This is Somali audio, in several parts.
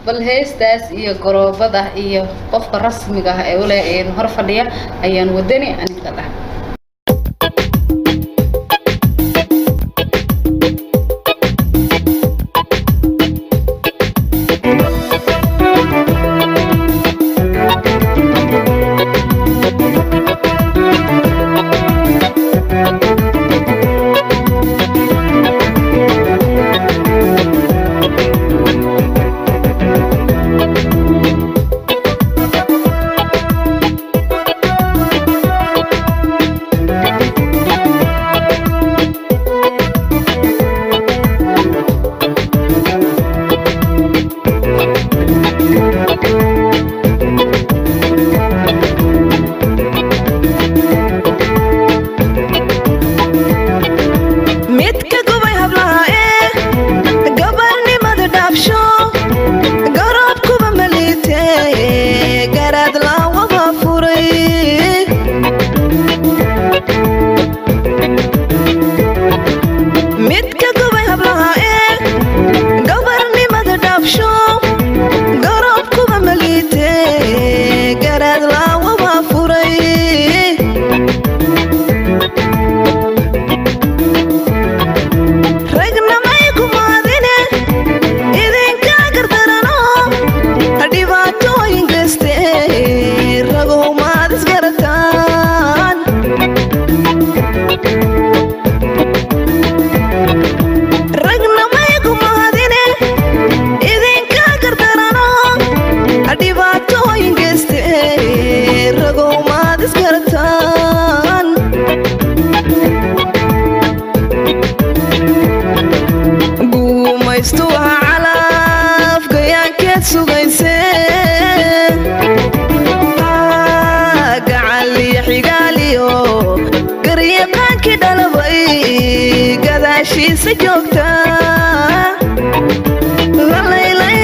bal heestaas iyo goroobada iyo qofka rasmiga ah ee ule hor fadhiya ayaan wadani aninka dhah midka gubay hablaha ee gabarnimada dhaabsho garabkuba maliite garaad laawada furay midka gubay hablaha ee gabarnimada dhaabsho garabkuba maliite garaad laawada furay ragnamay kumaadine idinka gardarano dhibaatooyin geyste ragow maad isgarataan ragnamay kumaadine idinka gardarano dhibaatooyin geyste ragow maad isgarataan guumaystu waa calaaf gayaankeed sugayse gacaliyo xigaaliyo garyaqaankii dhalabay gadaashiisa joogta lalaylay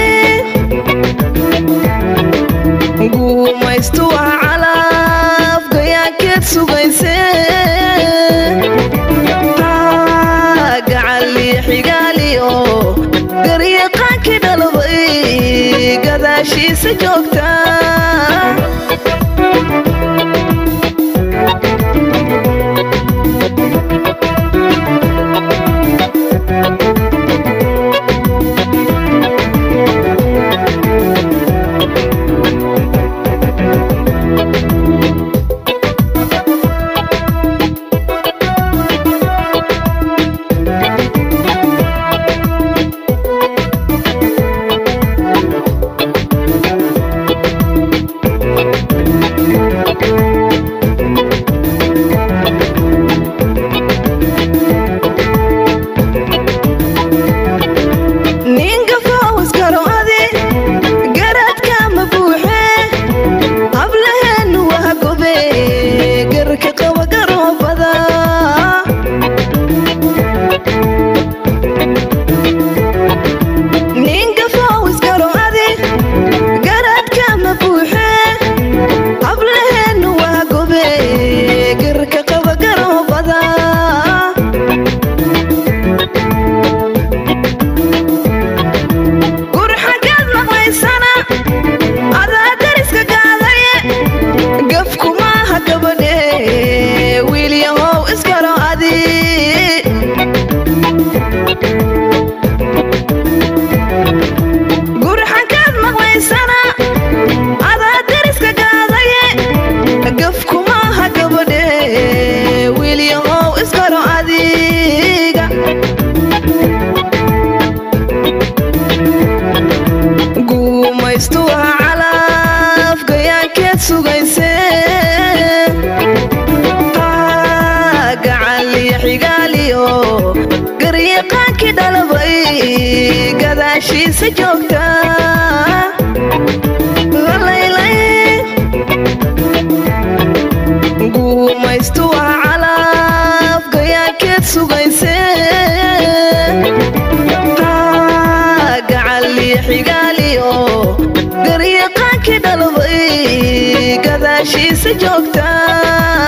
guumaystu waa calaaf gayaankeed sugayse gacaliyo xigaaliyo garyaqaankii dhalabay gadaashiisa joogta ninka faawaskaro adi garaadka ma buuxe hablaheenu waa gobe garka qaba garoobada ninka faawaskaro adi garaadka ma buuxe hablaheenu waa gobe garka qaba garoobada gurxagaad maqlaysana adaa dariska gaadaye gafku maaha gabadhe wiilyahow iskaro adi gurxagaad maqlaysana adaa dariska gaadaye gafku maaha gabadhe wiilyahow iskaro adiga guumaystu waa calaaf gayaankeed sugayse gacaliyo xigaaliyo garyaqaankii dhalabay gadaashiisa joogta lalaylay guumaystu waa calaaf gayaankeed sugayse gacaliyo xigaaliyo garyaqaankii dhalabay gadaashiisa joogta